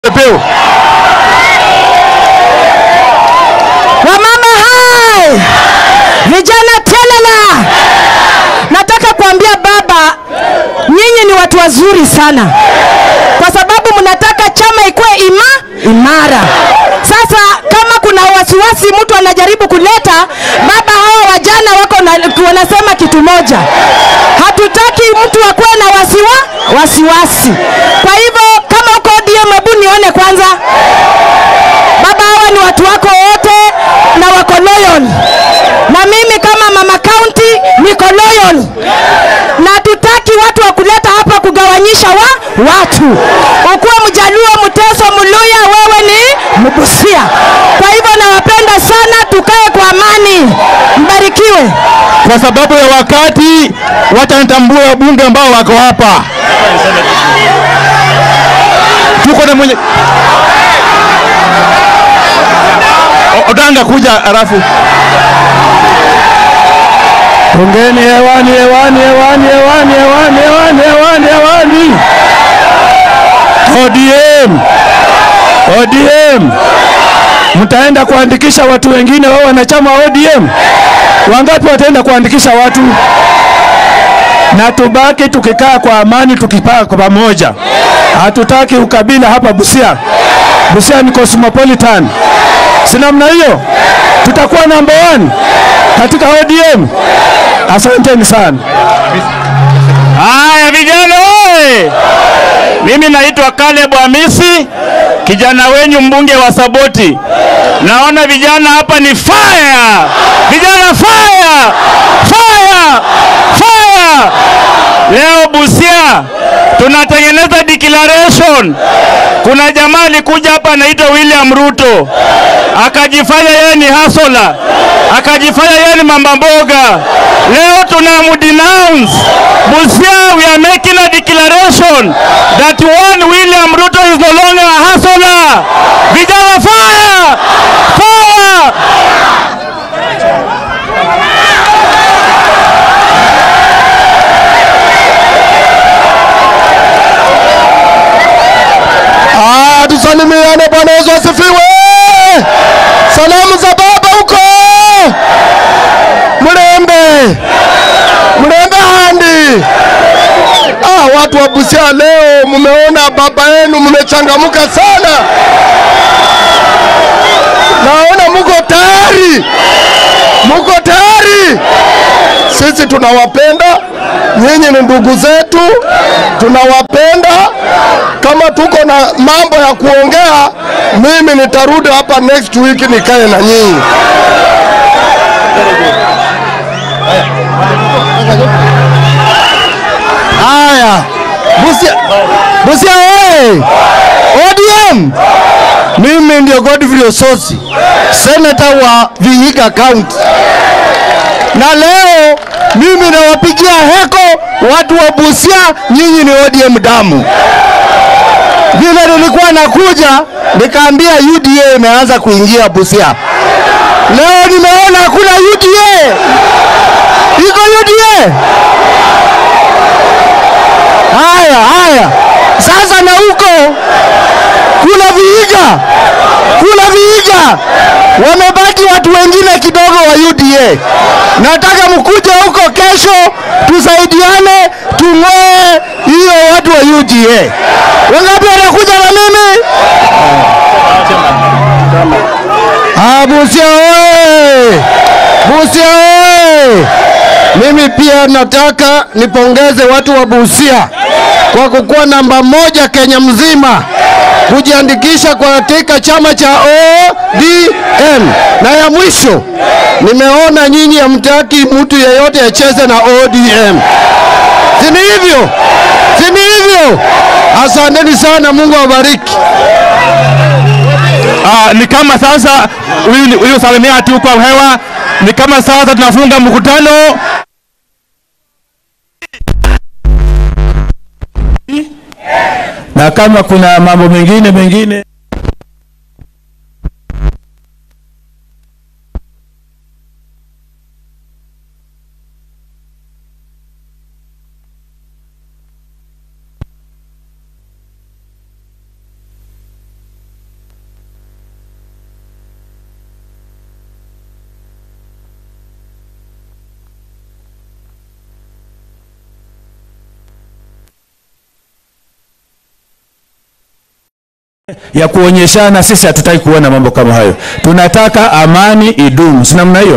Pepeo. Wamama hai, vijana telala, nataka kuambia baba, nyinyi ni watu wazuri sana, kwa sababu mnataka chama ikuwe ima imara. Sasa kama kuna wasiwasi mtu anajaribu kuleta, baba, hawa wajana wako na, wanasema kitu moja, hatutaki mtu akuwe na wasiwa wasiwasi. Kwa hivyo kama uko ODM, hebu nione kwanza baba, hawa ni watu wako wote na wako loyal, na mimi kama mama county niko loyal, na tutaki watu wa kuleta hapa kugawanyisha wa watu. Ukuwe Mjaluo, Mteso, Mluya, wewe ni Mbusia. Kwa hivyo nawapenda sana, tukae kwa amani, mbarikiwe. Kwa sababu ya wakati, wacha nitambue wabunge ambao wako hapa. Tuko na mwenye O- Odanga kuja arafu. Ongeni hewani, hewani, hewani, hewani, hewani, hewani, hewani, hewani. ODM, ODM, mtaenda kuandikisha watu wengine wao wanachama wa ODM? Wangapi wataenda kuandikisha watu? Na tubaki tukikaa kwa amani, tukipaa kwa pamoja. Hatutaki ukabila hapa Busia. Busia ni cosmopolitan, si namna hiyo? Tutakuwa number one katika ODM. Asanteni sana. Haya vijana oye! Mimi naitwa Caleb Hamisi, kijana wenyu mbunge wa Saboti. Naona vijana hapa ni fire, vijana fire, fire, fire. Leo Busia tunatengeneza declaration. Kuna jamaa alikuja hapa anaitwa William Ruto akajifanya yeye ni hasola, akajifanya yeye ni mama mboga. Leo tunamdenounce Busia, we are making a declaration that one William Ruto is no longer a hasola. Vijana fire! Fire! Ah, tusalimiane. Bwana Yesu asifiwe. Salamu za baba huko Mlembe, Mlembe handi. Ah, watu wa Busia leo mmeona baba yenu, mmechangamka sana. Naona muko tayari, muko tayari. Sisi tunawapenda nyinyi, ni ndugu zetu, tunawapenda. Kama tuko na mambo ya kuongea, mimi nitarudi hapa next week nikae na nyinyi. Haya, Busia, Busia oye! ODM, mimi ndio Godfrey Ososi, senator wa Vihiga County na leo mimi nawapigia heko watu wa Busia, nyinyi ni ODM damu. Vile nilikuwa nakuja nikaambia UDA imeanza kuingia Busia. Leo nimeona hakuna UDA, iko UDA. Haya haya, sasa na huko kuna Vihiga, kuna Vihiga wamebaki watu wengine kidogo wa UDA. Nataka mkuje huko kesho, tusaidiane, tung'oe hiyo watu wa UDA. Wangapi wanakuja na mimi? Ah, Busia oye! Busia oye! Mimi pia nataka nipongeze watu wa Busia kwa kukuwa namba moja Kenya mzima kujiandikisha katika chama cha ODM. Na ya mwisho, nimeona nyinyi hamtaki mtu yeyote acheze na ODM, si ni hivyo? Si ni hivyo? Asanteni sana, Mungu awabariki. Ah, ni kama sasa huyu huyu salimia tu kwa hewa, ni kama sasa tunafunga mkutano. Na kama kuna mambo mengine mengine ya kuonyeshana. Sisi hatutaki kuona mambo kama hayo, tunataka amani idumu, si namna hiyo?